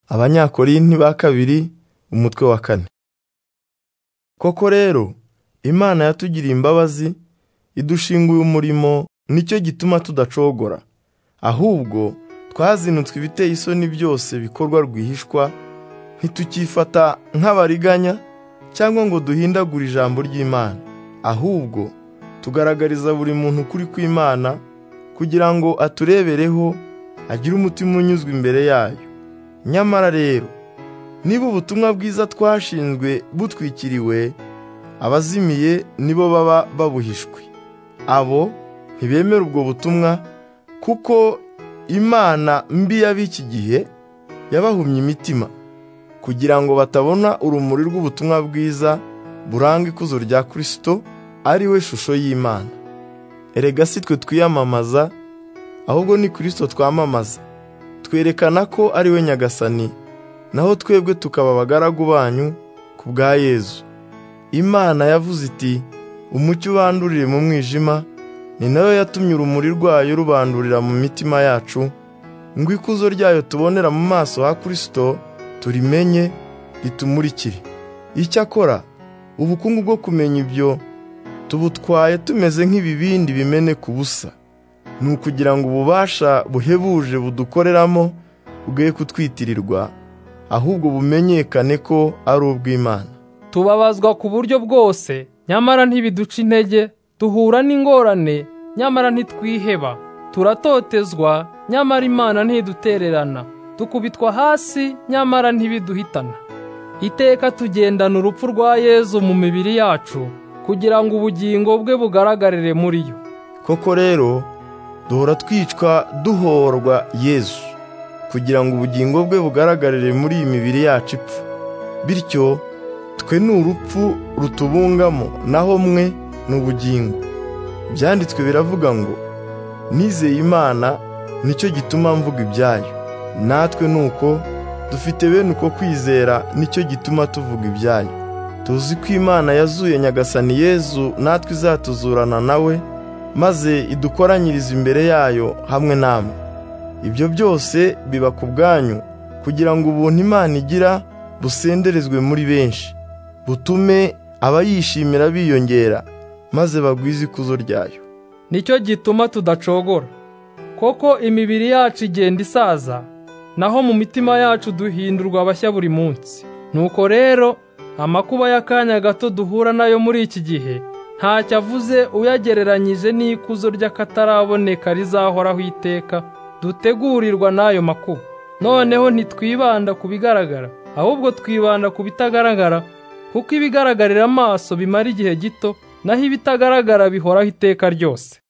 Abanyakorinti ba kabiri umutwe wa kane koko rero imana yatugiriye imbabazi idushinguye umurimo nicyo gituma tudacogora ahubwo twazinutswe ibiteye isoni byose bikorwa rwihishwa ntitukifata nk'abariganya cyangwa ngo duhindagure ijambo ry'imana ahubwo tugaragariza buri muntu ukuri kw'imana kugira ngo aturebereho agire umutima unyuzwe imbere yayo nyamara rero niba ubutumwa bwiza twashinzwe butwikiriwe abazimiye nibo baba babuhishwe abo ntibemera ubwo butumwa kuko imana mbi y'ab'iki gihe yabahumye imitima kugira ngo batabona urumuri rw'ubutumwa bwiza buranga ikuzo rya kirisito ari we shusho y'imana erega si twe twiyamamaza ahubwo ni kirisito twamamaza twerekana ko ari we nyagasani naho twebwe tukaba abagaragu banyu ku bwa yezu imana yavuze iti umucyo ubandurire mu mwijima ni nayo yatumye urumuri rwayo rubandurira mu mitima yacu ngo ikuzo ryayo tubonera mu maso ha kirisito turimenye ritumurikire icyakora ubukungu bwo kumenya ibyo tubutwaye tumeze nk'ibibindi bimeneka ubusa ni ukugira ngo ububasha buhebuje budukoreramo bwe kutwitirirwa ahubwo bumenyekane ko ari ubw'imana tubabazwa ku buryo bwose nyamara ntibiduca intege duhura n'ingorane nyamara ntitwiheba turatotezwa nyamara imana ntidutererana dukubitwa hasi nyamara ntibiduhitana iteka tugendana urupfu rwa yezu mu mibiri yacu kugira ngo ubugingo bwe bugaragarire muri yo koko rero duhora twicwa duhorwa yezu kugira ngo ubugingo bwe bugaragarire muri iyi mibiri yacu ipfa bityo twe ni urupfu rutubungamo naho mwe ni ubugingo byanditswe biravuga ngo nizeye imana nicyo gituma mvuga ibyayo natwe ni uko dufite bene uko kwizera nicyo gituma tuvuga ibyayo tuzi ko imana yazuye nyagasani yezu natwe izatuzurana nawe maze idukoranyirize imbere yayo hamwe namwe ibyo byose biba ku bwanyu kugira ngo ubuntu imana igira busenderezwe muri benshi butume abayishimira biyongera maze bagwize ikuzo ryayo nicyo gituma tudacogora koko imibiri yacu igenda isaza naho mu mitima yacu duhindurwa abashya buri munsi nuko rero amakuba y'akanya gato duhura nayo muri iki gihe ntacyo avuze uyagereranyije n'ikuzo ry'akataraboneka rizahoraho iteka dutegurirwa n'ayo makuba noneho ntitwibanda ku bigaragara ahubwo twibanda ku bitagaragara kuko ibigaragarira amaso bimara igihe gito naho ibitagaragara bihoraho iteka ryose